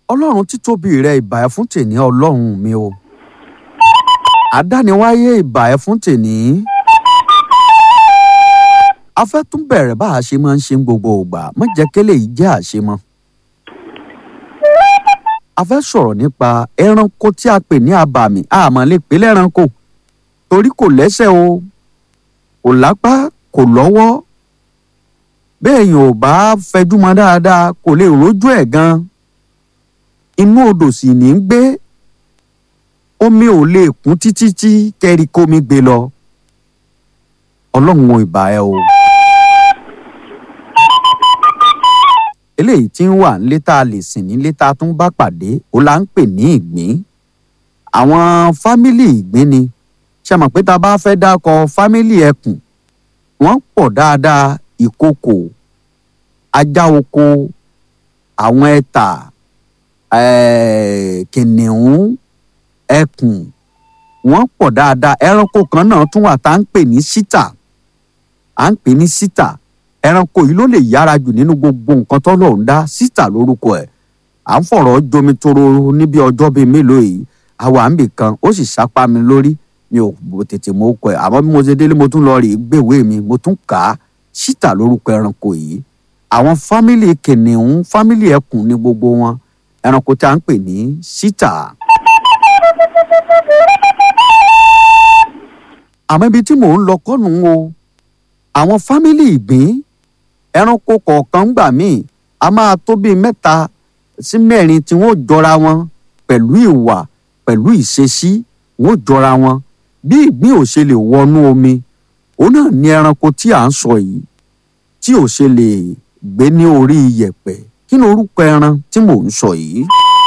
ọlọ́run títóbi rẹ ìbà ẹ fún tèní ọlọ́run mi o àdániwáyé ìbà ẹ fún tèní a fẹ́ tún bẹ̀rẹ̀ bá a ṣe máa ń ṣe ń gbogbo ìgbà má jẹ́ kélé yìí jẹ́ àṣemọ́ a fẹ́ sọ̀rọ̀ nípa ẹranko tí a pè ní abàmì àmọ́ lè pè lẹ́ranko torí kò lẹ́sẹ̀ o kò lápá kò lọ́wọ́ bẹ́ẹ̀ yẹn ò bá fẹjú mọ́ dáadáa kò lè rójú ẹ̀ gan inú odò sì ní í gbé omi ò lè kún títí tí kẹ́rí kómi gbé lọ ọlọ́run ò ìbà ẹ o. eléyìí tí ń wà nílé tá a lè sìn nílé tá a tún bá pàdé ó là ń pè ní ìgbín àwọn fámìlì ìgbín ni ṣe mọ̀ pé tá a bá fẹ́ dákọ fámìlì ẹkùn wọ́n pọ̀ dáadáa ìkokò ajá oko àwọn ẹta eh, kìnìún ẹkùn wọ́n pọ̀ dáadáa ẹranko kan náà tún wà tá à ń pè ní síta à ń pè ní síta ẹranko yìí ló lè yára jù nínú gbogbo nǹkan tọ́lọ̀ ń dá síta lórúkọ ẹ̀ à ń fọ̀rọ̀ jomi toro níbi ọjọ́ bíi mélòó yìí àwa ń bì kan ó sì sápá mi lórí mi ò tètè mọ okọ ẹ̀ àmọ́ bí mo ṣe délé mo tún lọ rí gbèwé mi mo tún kà á síta lórúkọ ẹranko yìí àwọn fámìlì kìnìún fámìlì ẹkùn ní gbogbo wọn ẹranko tí a ń pè ní síta. àmọ́ ibi tí mò ń lọ kọ́nù o àwọn fámìlì ìgbín ẹranko kọ̀ọ̀kan gbà míì a máa tó bíi mẹ́ta sí mẹ́rin tí wọ́n jọra wọn pẹ̀lú ìwà pẹ̀lú ìṣesí wọ́n jọra wọn bí ìgbín ò ṣe lè wọnú omi òun náà ní ẹranko tí à ń sọ yìí tí ò ṣe lè gbé ní orí iyẹ̀pẹ̀ kí ni orúkọ ẹran tí mò ń sọ yìí.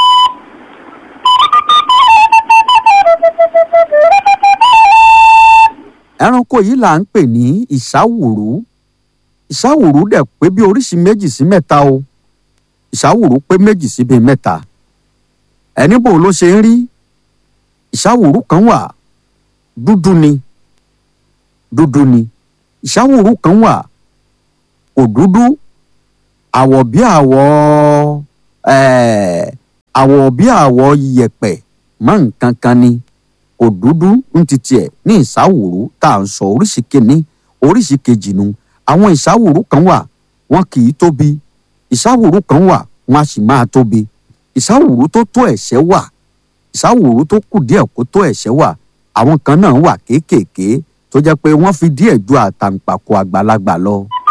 ẹranko yìí là ń pè ní ìsáwùrú ìsáwùrú dẹ̀ pé bí oríṣi méjì sí mẹ́ta o ìsáwùrú pé méjì sí bíi mẹ́ta ẹni bò ló ṣe ń rí ìsáwùrú kan wà dúdú ni dúdú ni ìsáwùrú kan wà kò dúdú àwọ̀ bí àwọ̀ àwọ̀ bí àwọ̀ yẹ̀pẹ̀ mọ́ nǹkan kan ni kò dúdú ń ti tiẹ̀ ní ìsáwùrú tá à ń sọ oríṣi kìíní oríṣi kejì nu àwọn ìsáwùrú kan wà wọn kì í tóbi ìsáwùrú kan wà wọn a sì máa tóbi ìsáwùrú tó tó ẹ̀ṣẹ́ wà ìsáwùrú tó kù díẹ̀ kó tó ẹ̀ṣẹ́ wà àwọn kan náà wà kéékèèké tó jẹ́ pé wọ́n fi díẹ̀ ju àtàǹpàkò àgbàlagbà lọ.